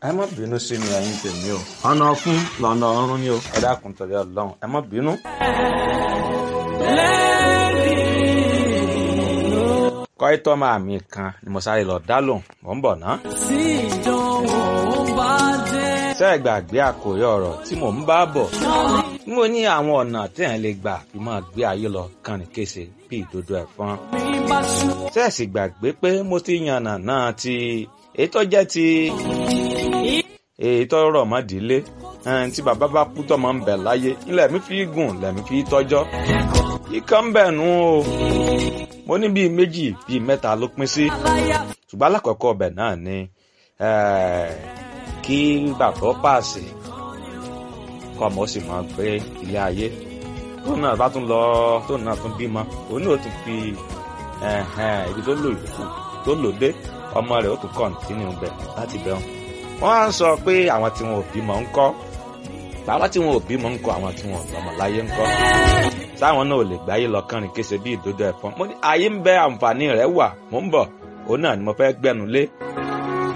ẹ má bínú sí mi ẹ̀yin tèmi o ọ̀nà ọ̀fun lọ́nà ọ̀run ni o ẹ dákun torí ọlọ́run ẹ má bínú. kọ́ítọ́ máa mi kan ni mo sáré lọ dá lòun mò ń bọ̀ ná. tí ìdánwò bá dé. ṣé ẹ gbàgbé àkòrí ọ̀rọ̀ tí mò ń bá bọ̀ mo ní àwọn ọ̀nà téèyàn lè gbà fi máa gbé ayé lọ kàn ní kése bí ìdodo ẹ̀fọn. mi bá ṣú. ṣé ẹ sì gbàgbé pé mo ti yànnà náà ti èyí tó jẹ́ ti èyí tó rọ̀ mọ́ ìdílé ẹn, tí bàbá bá kú tọ́mọ ń bẹ láyé ilẹ̀ mi fi gùn lẹ̀mí fi tọ́jọ́ ikán ń bẹ̀ nù o mo ní bíi méjì bíi mẹ́ta ló pín sí ṣùgbọ́n alákọ̀ọ́kọ́ ọbẹ̀ náà ni eh, kí bàbá ó pàṣẹ kọ́ ọmọ ó sì máa gbé ilé ayé tóun náà bá tún lọ tóun náà tún bímọ òun náà ó tún fi ẹ̀hẹ̀n, ibi tó lò yòókù tó lò dé ọmọ rẹ̀ ó tún kọ̀ǹtínú bẹ̀ láti bẹ̀ wọn. wọ́n á sọ pé àwọn tí wọn ò bímọ ń kọ́ bàbá tí wọn ò bímọ ń kọ́ àwọn tí wọn ò lọ́mọ láyé ń kọ́ táwọn náà ò lè gbáyé lọ kánrin kése bí ìdodo ẹ̀fọn mo ní ayé ń bẹ àǹfààní rẹ̀ wà mò ń bọ̀ òun náà ni mo fẹ́ gbẹ́nu lé